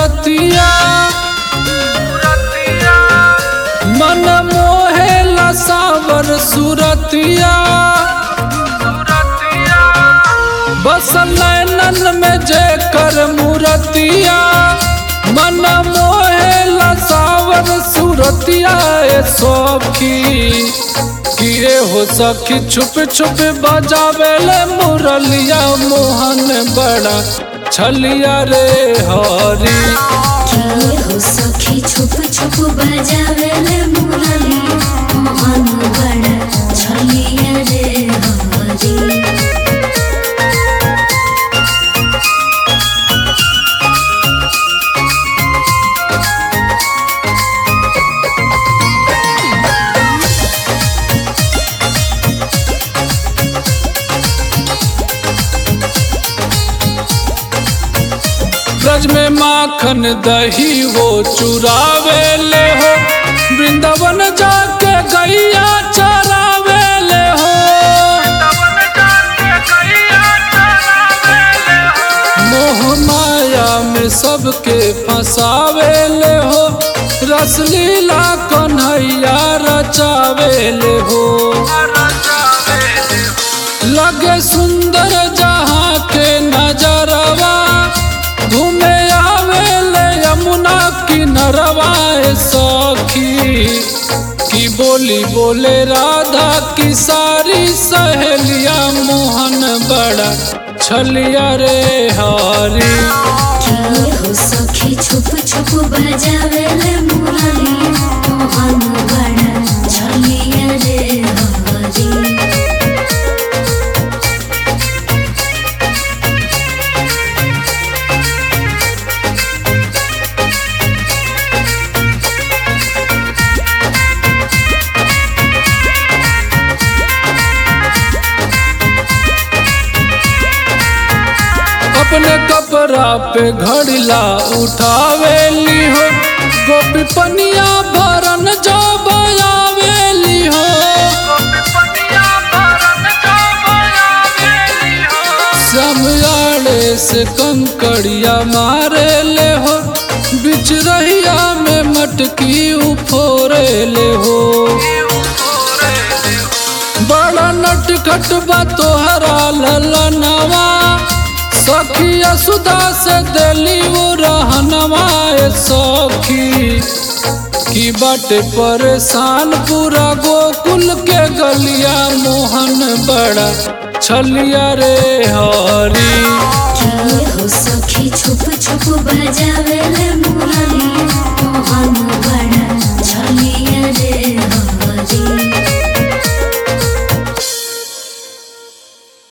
मूरतिया मन मोहेला सावर सूरतिया बस नैनन में जेकर मूरतिया मन मोहेला सावर सूरतिया ए सखी किए हो सखी छुप छुप बजावेले मुरलिया मोहन बड़ा छलिया रे हरी किए हो सखी छुप छुप बजावेले मुरली मोहन बड़ा छलिया रे हरी ब्रज में माखन दही वो चुरावे ले हो वृंदावन जाके गैया चरावे ले हो मोह माया में सबके फंसावे ले हो रसलीला कन्हैया रचावे ले हो लगे सुंदर जहाँ के नजरवा घूमे आवे ले यमुना किनरवा ए सखी की बोली बोले राधा की सारी सहेलिया मोहन बड़ा छलिया रे हरी किए हो सखी छुप छुप बजावेले मुरली मोहन बड़ा छलिया रे हरी अपने कपड़ा पे घड़िला उठावेली हो गोपी पनिया भरन जो बयावेली हो समयाड़े से कंकड़िया मारे ले हो बिच रहिया में मटकी उफोरे ले हो बड़ा नटखट बा तोहरा ललनवा सखिया सुदा से दिली वो रहनवा ए सखी की बाटे परेशान पूरा गोकुल के गलिया मोहन बड़ा छलिया रे हरी किए हो सखी छुप छुप बजावेले मुरली मोहन